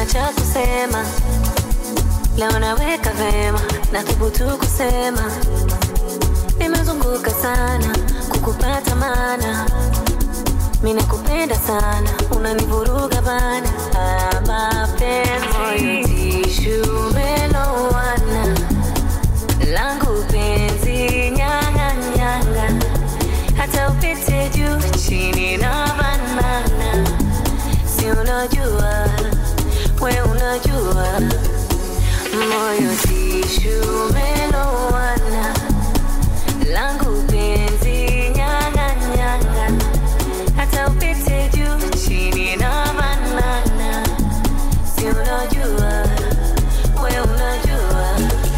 cha kusema leo naweka vema na thubutu kusema nimezunguka sana kukupata mana mina kupenda sana unanivuruga bana Ah, mapenzi tishu melowana langu penzi nyanga nyanga hata upite juu chini na banana si unajua we unajua moyo tishu melowana langu penzi nyanga nyanga hata upite juu chini na banana si unajua we unajua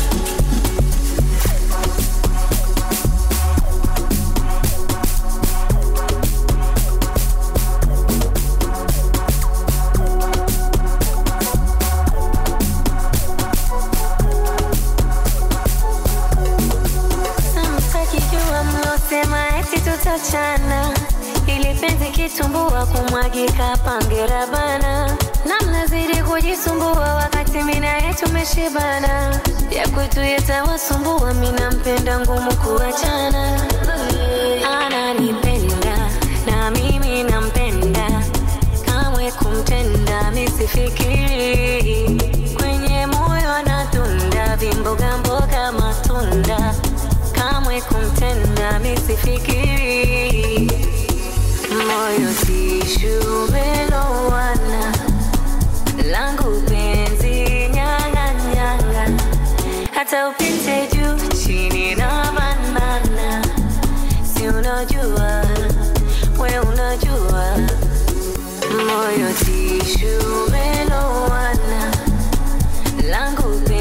Samtakijua mlosema eti tutachana, ili penzi kitumbua kumwagika pangera bana, na mnazidi kujisumbua wakati mina yetu meshibana, ya kwetu yatawasumbua, mina mpenda ngumu kuachana. Ananipenda na mimi nampenda, kamwe kumtenda misifikiri, kwenye moyo anatunda vimboga mboga matunda kamwe kumtenda misifikiri moyo tishu melowana langu penzi nyanga nyanga hata upite juu chini na banana si unajua we unajua moyo tishu melowana langu